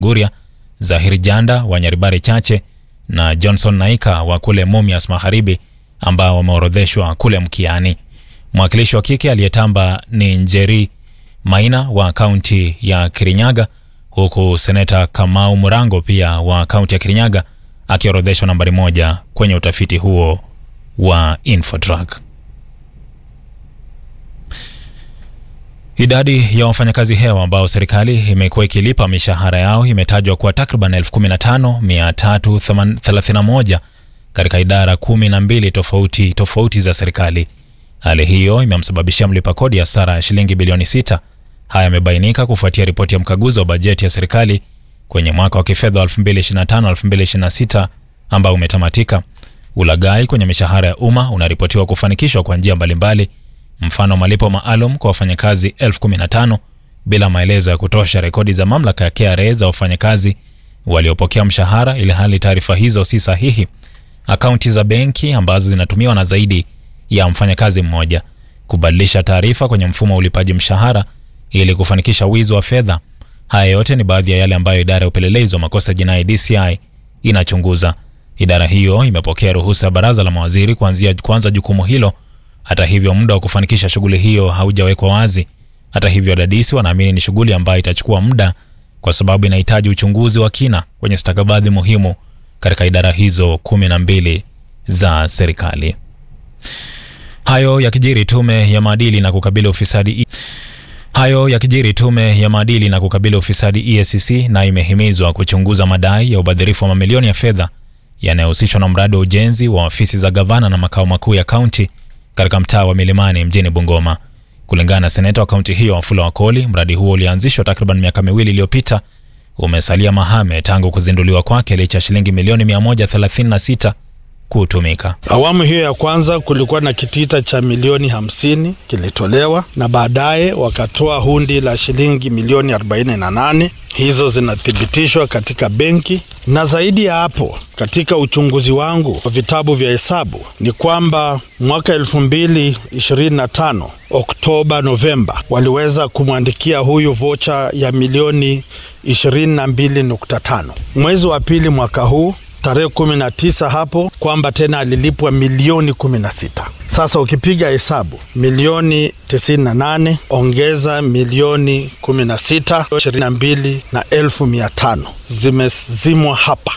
Guria, Zahiri Janda wa Nyaribari Chache na Johnson Naika wa kule Mumias Magharibi ambao wameorodheshwa kule Mkiani. Mwakilishi wa kike aliyetamba ni Njeri Maina wa kaunti ya Kirinyaga, huku seneta Kamau Murango pia wa kaunti ya Kirinyaga akiorodheshwa nambari moja kwenye utafiti huo wa Infotrack. Idadi ya wafanyakazi hewa ambao serikali imekuwa ikilipa mishahara yao imetajwa kuwa takriban 15331 katika idara kumi na mbili tofauti tofauti za serikali. Hali hiyo imemsababishia mlipa kodi hasara ya shilingi bilioni sita. Haya yamebainika kufuatia ripoti ya mkaguzi wa bajeti ya serikali kwenye mwaka wa kifedha wa 2025-2026 ambao umetamatika. Ulaghai kwenye mishahara ya umma unaripotiwa kufanikishwa kwa njia mbalimbali, mfano malipo maalum kwa wafanyakazi elfu kumi na tano bila maelezo ya kutosha, rekodi za mamlaka ya KRA za wafanyakazi waliopokea mshahara, ili hali taarifa hizo si sahihi, akaunti za benki ambazo zinatumiwa na zaidi ya mfanyakazi mmoja, kubadilisha taarifa kwenye mfumo wa ulipaji mshahara ili kufanikisha wizi wa fedha. Haya yote ni baadhi ya yale ambayo idara ya upelelezi wa makosa jinai DCI inachunguza. Idara hiyo imepokea ruhusa ya baraza la mawaziri kuanzia kuanza jukumu hilo. Hata hivyo, muda wa kufanikisha shughuli hiyo haujawekwa wazi. Hata hivyo, wadadisi wanaamini ni shughuli ambayo itachukua muda kwa sababu inahitaji uchunguzi wa kina kwenye stakabadhi muhimu katika idara hizo kumi na mbili za serikali. Hayo yakijiri, tume ya maadili na kukabili ufisadi Hayo yakijiri, tume ya maadili na kukabili ufisadi EACC na imehimizwa kuchunguza madai ya ubadhirifu wa mamilioni ya fedha yanayohusishwa na mradi wa ujenzi wa ofisi za gavana na makao makuu ya kaunti katika mtaa wa Milimani mjini Bungoma. Kulingana na seneta wa kaunti hiyo Wafula Wakoli, mradi huo ulianzishwa takriban miaka miwili iliyopita, umesalia mahame tangu kuzinduliwa kwake licha ya shilingi milioni 136 kutumika. Awamu hiyo ya kwanza kulikuwa na kitita cha milioni hamsini kilitolewa na baadaye wakatoa hundi la shilingi milioni 48. Hizo zinathibitishwa katika benki, na zaidi ya hapo, katika uchunguzi wangu wa vitabu vya hesabu ni kwamba mwaka 2025 Oktoba, Novemba waliweza kumwandikia huyu vocha ya milioni 22.5. Mwezi wa pili mwaka huu tarehe kumi na tisa hapo kwamba tena alilipwa milioni kumi na sita. Sasa ukipiga hesabu milioni tisini na nane ongeza milioni kumi na sita ishirini na mbili na elfu mia tano zimezimwa hapa.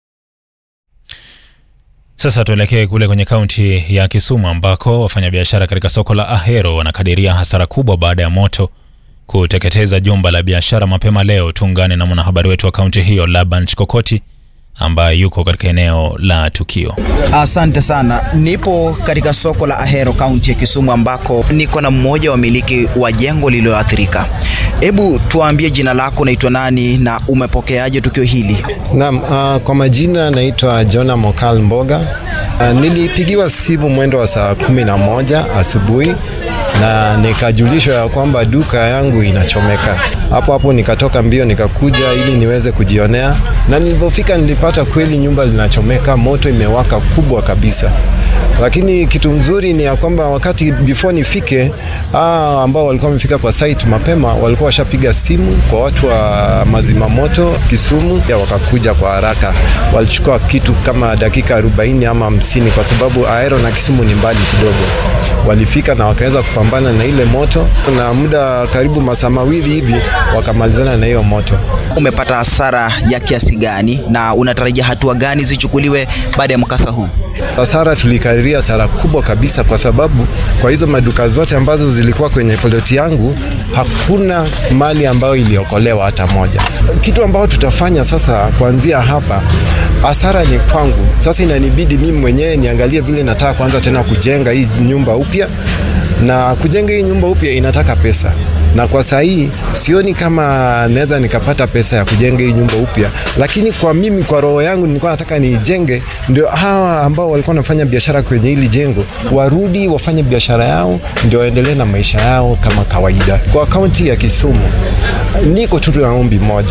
Sasa tuelekee kule kwenye kaunti ya Kisumu ambako wafanyabiashara katika soko la Ahero wanakadiria hasara kubwa baada ya moto kuteketeza jumba la biashara mapema leo. Tuungane na mwanahabari wetu wa kaunti hiyo Laban Chikokoti ambaye yuko katika eneo la tukio. Asante sana. Nipo katika soko la Ahero kaunti ya Kisumu ambako niko na mmoja wa miliki wa jengo lililoathirika. Hebu tuambie jina lako, unaitwa nani na umepokeaje tukio hili? Naam, uh, kwa majina naitwa Jona Mokal Mboga. Uh, nilipigiwa simu mwendo wa saa kumi na moja asubuhi na nikajulishwa ya kwamba duka yangu inachomeka. Hapo hapo nikatoka mbio nikakuja ili niweze kujionea, na nilipofika nilipata kweli nyumba linachomeka, moto imewaka kubwa kabisa. Lakini kitu mzuri ni ya kwamba wakati before nifike, ah, ambao walikuwa wamefika kwa site mapema walikuwa washapiga simu kwa watu wa mazima moto Kisumu, ya wakakuja kwa haraka. Walichukua kitu kama dakika 40 ama 50, kwa sababu Ahero na Kisumu ni mbali kidogo. Walifika na wakaweza kupambana na ile moto, na muda karibu masaa mawili hivi wakamalizana na hiyo moto. Umepata hasara ya kiasi gani na unatarajia hatua gani zichukuliwe baada ya mkasa huu? Hasara tulikadiria hasara kubwa kabisa, kwa sababu kwa hizo maduka zote ambazo zilikuwa kwenye ploti yangu hakuna mali ambayo iliokolewa hata moja. Kitu ambacho tutafanya sasa kuanzia hapa, hasara ni kwangu. Sasa inanibidi mimi mwenyewe niangalie vile nataka kwanza tena kujenga hii nyumba upya, na kujenga hii nyumba upya inataka pesa na kwa saa hii sioni kama naweza nikapata pesa ya kujenga hii nyumba upya, lakini kwa mimi, kwa roho yangu nilikuwa nataka nijenge, ndio hawa ambao walikuwa wanafanya biashara kwenye hili jengo warudi wafanye biashara yao, ndio waendelee na maisha yao kama kawaida. Kwa kaunti ya Kisumu niko tu na ombi moja,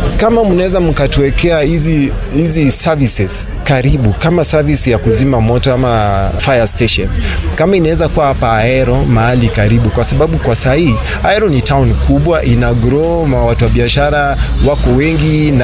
kama mnaweza mkatuwekea hizi hizi services karibu kama service ya kuzima moto ama fire station, kama inaweza kuwa hapa Ahero mahali karibu, kwa sababu kwa sahii Ahero ni town kubwa, ina grow, watu wa biashara wako wengi na